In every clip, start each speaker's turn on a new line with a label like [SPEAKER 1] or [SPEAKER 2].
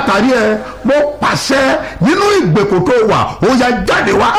[SPEAKER 1] látàrí ẹ mo pàṣẹ nínú ìgbèkùn tó wà ó yá jáde wá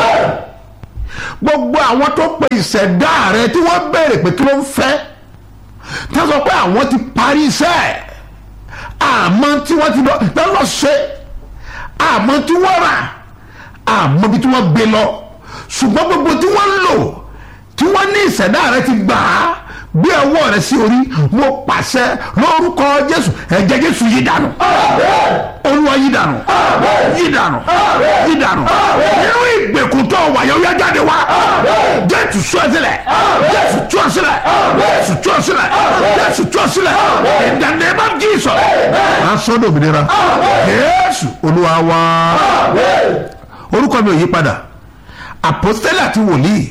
[SPEAKER 1] gbogbo àwọn tó pe ìṣẹ̀dá rẹ tí wọ́n béèrè pé kí ló ń fẹ́ tí wọ́n sọ pé àwọn ti parí iṣẹ́ àmọ́ tí wọ́n ti lọ lọ ṣe àmọ́ tí wọ́n rà àmọ́ bí tí wọ́n gbé lọ ṣùgbọ́n gbogbo tí wọ́n lò tí wọ́n ní ìṣẹ̀dá rẹ ti gbà á gbé ọwọ́ rẹ sí orí mo pàṣẹ lórúkọ jésù ẹ̀jẹ̀ jésù yí dànù olúwa yí dànù yí dànù yí dànù nínú ìgbèkùn tó wà yóò yá jáde wá jésù tú ọ sílẹ̀ jésù tú ọ sílẹ̀ jésù tú ọ sílẹ̀ jésù tú ọ sílẹ̀ in the name of jesus asọ́dọ̀ òmìnira jésù olúwa wá orúkọ mi ò yí padà àpọ́sítélì àti wòlíì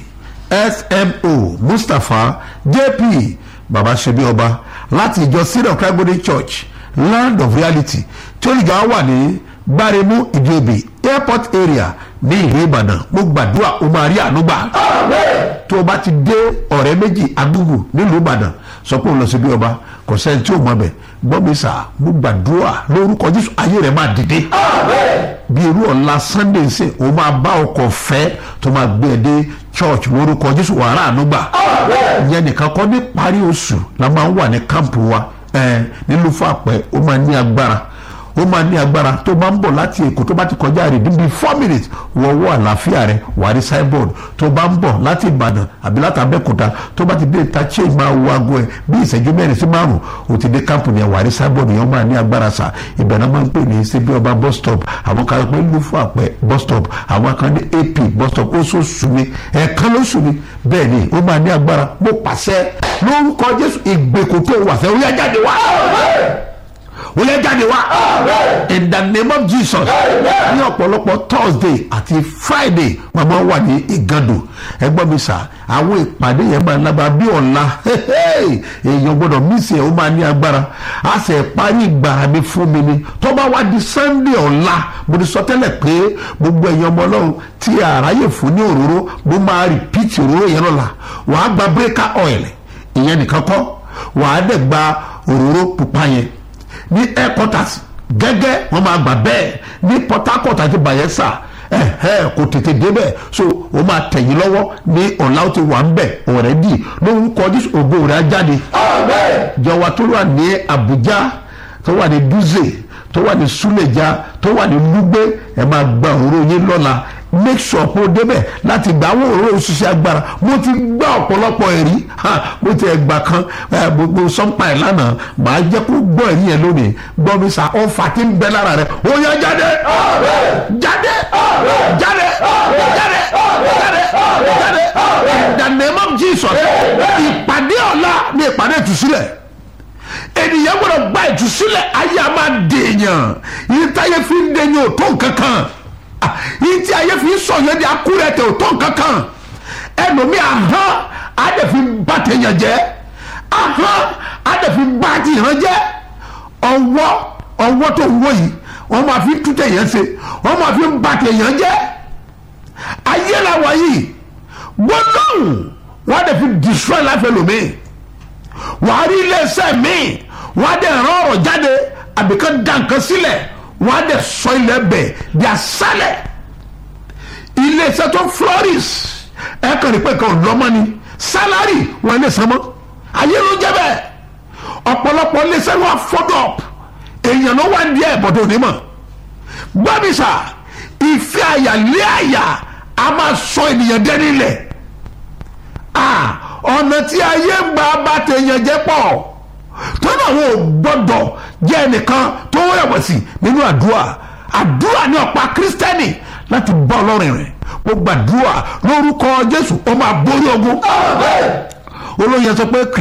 [SPEAKER 1] smo mustapha jp baba sebi ọba láti ìjọ syrian christ church land of reality tí olùjọ wà ní gbáremú ìdíobì airport area ní ìlú ìbàdàn mo gbàdúrà o máa rí ànúgbà tó o bá ti dé ọ̀rẹ́ méjì agbègbè nílùú ìbàdàn sọ pé o lọ síbi ọba kò sẹ́ni tí o mọ̀ bẹ̀ gbọ́ mi sà mo gbàdúrà lórúkọ jésù ayé rẹ̀ máa dìde bí irú ọ̀la sunday ṣe o máa bá ọkọ̀ fẹ́ tó máa gbé ẹ dé church lórúkọ jésù wàrà ànúgbà ìyẹn nìkan kọ́ ní parí oṣù la máa ń wà ní kámpù wa nílùú fàpẹ́ ó máa ní agbára ó máa ní agbára tó bá ń bọ̀ láti èkó tó bá ti kọjá rè níbi four minutes wọ́wọ́ àlàáfíà rẹ̀ wà rí signboard tó bá ń bọ̀ láti ìbàdàn àbí láti abẹ́kúta tó bá ti dé ìta change máa wo aago ẹ̀ bí ìṣẹ́jú mẹ́rin sí márùn ó ti dé kámpù yẹn wà rí signboard yẹn ó máa ní agbára sà ibẹ̀ náà máa ń pè ní síbi ọba bus stop àwọn kan pé lúfọ àpẹ bus stop àwọn kan ní ap bus stop ó sọ sùn ní ẹ̀ẹ̀kan ló sùn ní bẹ́ẹ̀ ni ó máa ní agbára mo pàṣẹ lórúkọ jésù ìgbèkùn tó wà fẹ́ ó yá jáde wá wọ́n lè jáde wá in the name of jesus ní ọ̀pọ̀lọpọ̀ thursday àti friday wọ́n máa wà ní ìgàdùn ẹgbọ́n mi sà àwọn ìpàdé yẹn máa lábàá bí ọ̀la èèyàn gbọ́dọ̀ mísì ẹ̀ ó máa ní agbára a sì parí ìgbàrà mi fún mi ni tó bá wá di sunday ọ̀la mo ti sọ tẹ́lẹ̀ pé gbogbo ẹ̀yin ọmọ ọlọ́run tí àráyè fún ní òróró mo máa repeat òróró yẹn lọ́la wàá gba breaker oil ìyẹn nìkan kọ́ wàá dẹ̀ gba òróró pupa yẹn ní headquarters gẹ́gẹ́ wọ́n máa gbà bẹ́ẹ̀ ní port harcourt àti bayelsa ẹ̀hẹ́ kò tètè débẹ̀ so o máa tẹ̀yìn lọ́wọ́ ní ọ̀la ó ti wà ń bẹ̀ ọ̀rẹ́dì lórúkọ jésù ògo rẹ̀ á jáde. jọ̀wọ́ tó wà ní abuja tó wà ní dutse tó wà ní suleja tó wà ní lugbe ẹ máa gba òró yín lọ́la make sure kó o débẹ̀ láti gba àwọn òró òṣìṣẹ́ agbára mo ti gbá ọ̀pọ̀lọpọ̀ ẹ̀rí mo ti ẹgbà kan gbogbo sọ́ńpà ẹ̀ lánàá màá jẹ́ kó gbọ́ ẹ̀rí yẹn lónìí gbọ́ mi sà ọ̀fà tí ń bẹ lára rẹ̀ ó yẹ jáde jáde jáde jáde jáde jáde in the name of jesus ìpàdé ọ̀la ni ìpàdé ìtúsílẹ̀ ènìyàn gbọ́dọ̀ gba ìtúsílẹ̀ ayé a máa dèèyàn yìí táyé fi ń dèèyàn ò tó nǹkan kan yìí tí ayé fi ń sọ yẹn di akúrẹ́ tẹ̀ ò tó nǹkan kan ẹlòmí ahọ́n adẹ̀ fi bá tẹ̀yàn jẹ́ ahọ́n adẹ̀ fi bá tìyàn jẹ́ ọwọ́ ọwọ́ tó wọ́ yìí wọ́n máa fi tú tẹ̀yàn ṣe wọ́n máa fi bá tẹ̀yàn jẹ́ ayé làwọn yìí gbọ́dọ̀hùn wọ́n adẹ̀ fi destroy life ẹlòmí wàá rí iléeṣẹ́ míì wọ́n adẹ̀ rán ọ̀rọ̀ jáde àbíkan dá nǹkan sílẹ̀ wọ́n á dẹ̀ sọ ilẹ̀ bẹ̀ di asálẹ̀ iléeṣẹ́ tó flourish ẹ kàn ní pé nǹkan lọ́mọ ni sálárì wọn lè san mọ́ ayé ló jẹ́ bẹ́ẹ̀ ọ̀pọ̀lọpọ̀ iléeṣẹ́ wọn fọ́dọ̀ èèyàn ló wà ní ẹ̀ bọ̀dọ̀ onímọ̀ gbọ́mísà ìfẹ́ àyà lé àyà a máa sọ ènìyàn dẹ́ni lẹ̀ ọ̀nà tí ayé ń gba bá tèèyàn jẹ́ pọ̀ tọ́nà àwọn ò gbọ́dọ̀ jẹ́ ẹnìkan tó rẹ̀wẹ̀sì nínú àdúrà àdúrà ní ọ̀pá kírísítẹ́nì láti bá ọlọ́run rìn mo gbàdúrà lórúkọ jésù ó máa borí ogun olóyè sọ pé